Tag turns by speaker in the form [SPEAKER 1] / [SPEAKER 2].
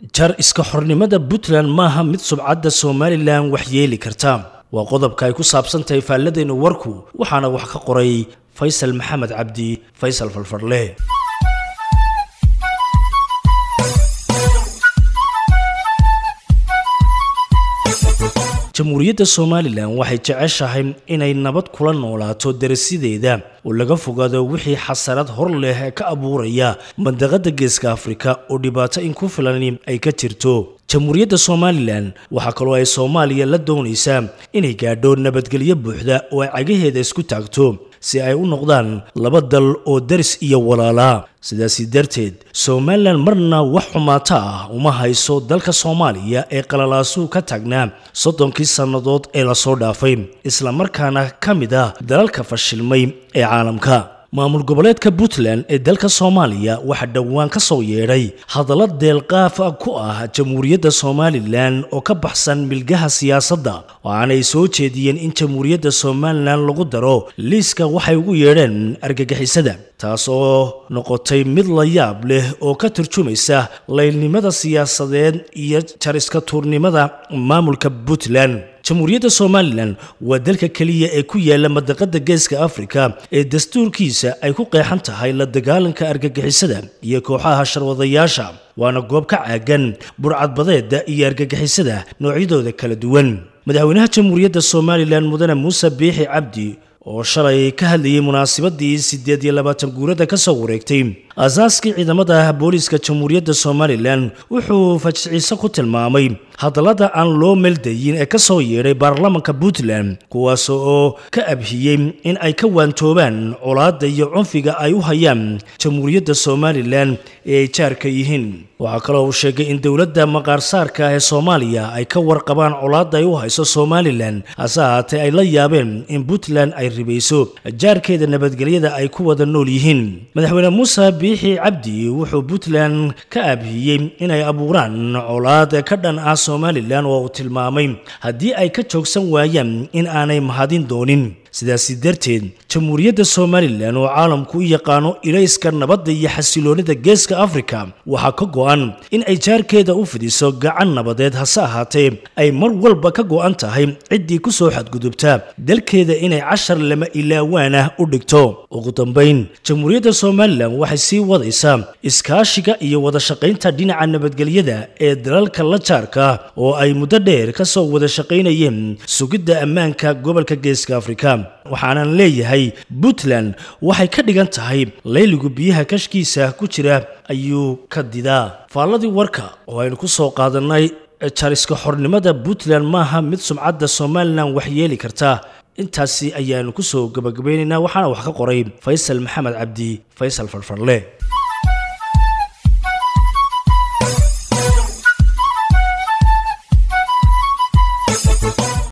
[SPEAKER 1] jar iska xornimada puntland maaha mid subcadda somalilan wax yeeli karta waa qodobka ay ku saabsan tahay faalladeennu warku waxaana wax ka qoray faysal maxamed cabdi faysal falfadle jamhuuriyadda somalilan waxay jeceshahay inay nabad kula noolaato darasideeda oo laga fogaado wixii xasarad hor leh ee ka abuuraya mandaqada geeska afrika oo dhibaato in ku filan ay ka jirto jamhuuriyadda somalilan waxaa kaloo ay soomaaliya la doonaysaa inay gaadho nabadgelyo buuxda oo ay cagaheeda isku taagto si ay u noqdaan laba dal oo daris iyo walaala sidaasi darteed somalilan marna wax xumaato ah uma hayso dalka soomaaliya ee qalalaasuhu ka taagnaa soddonkii sannadood ee lasoo dhaafay islamarkaana ka mid ah dalalka fashilmay ee caalamka maamul goboleedka puntland ee dalka soomaaliya waxaa dhowaan ka soo yeedhay hadallo deelqaaf ku ah jamhuuriyadda somalilan oo ka baxsan milgaha siyaasadda waxaanay soo jeediyeen in jamhuuriyadda somalilan lagu daro liiska waxay ugu yeedheen argagixisada taas oo noqotay mid la yaab leh oo ka turjumaysa laylnimada siyaasadeed iyo jariska tuurnimada maamulka puntland jamhuuriyadda somalilan waa dalka keliya ee ku yaala madaqada geeska afrika ee dastuurkiisa ay ku qeexan tahay la dagaalanka argagixisada iyo kooxaha sharwadayaasha waana goob ka caagan burcadbadeeda iyo argagixisada noocyadooda kala duwan madaxweynaha jamhuuriyadda somalilan mudane muuse biixi cabdi oo shalay ka hadlayay munaasabadii siddeed iyo labaatan guurada ka soo wareegtay aasaaskii ciidamada booliiska jamhuuriyadda somalilan wuxuu fajiciise ku tilmaamay hadallada aan loo meeldayin ee ka soo yeedhay baarlamanka puntland kuwaas oo ka abhiyey in ay ka waantoobaan colaadda iyo cunfiga ay u hayaan jamhuuriyadda somalilan ee ay jaarka yihiin waxaa kaloo uu sheegay in dowladda maqaarsaarka ee soomaaliya ay ka warqabaan colaadda ay u hayso somalilan hase ahaatee ay la yaabeen in puntland ay ribayso jaarkeeda nabadgelyada ay ku wada nool yihiin madaxweyne muuse biixi cabdi wuxuu puntland ka abhiyey inay abuuraan colaad ka dhan ah somalilan oo uu tilmaamay haddii ay ka joogsan waayaan in aanay mahadin doonin sidaasi darteed jamhuuriyadda somalilan oo caalamku u yaqaano ilayska nabadda iyo xasiloonida geeska afrika waxaa ka go-an in ay jaarkeeda u fidiso gacan nabadeed hase ahaatee ay mar walba ka go-an tahay ciddii ku soo xadgudubta dalkeeda inay cashar lama ilaawaan ah u dhigto ugu dambayn jamhuuriyadda somalilan waxay sii wadaysaa iskaashiga iyo wada shaqaynta dhinaca nabadgelyada ee dalalka la jaarka oo ay muddo dheer ka soo wada shaqaynayeen sugidda ammaanka gobolka geeska afrika waxaanan leeyahay puntland waxay ka dhigan tahay layligu biyaha kashkiisa ku jira ayuu ka didaa faalladii warka oo aynu ku soo qaadannay jariska xornimada puntland maaha mid sumcadda somalilan wax yeeli karta intaasi ayaanu ku soo gabagabaynaynaa waxaana wax ka qoray faysal maxamed cabdi faysal farfarle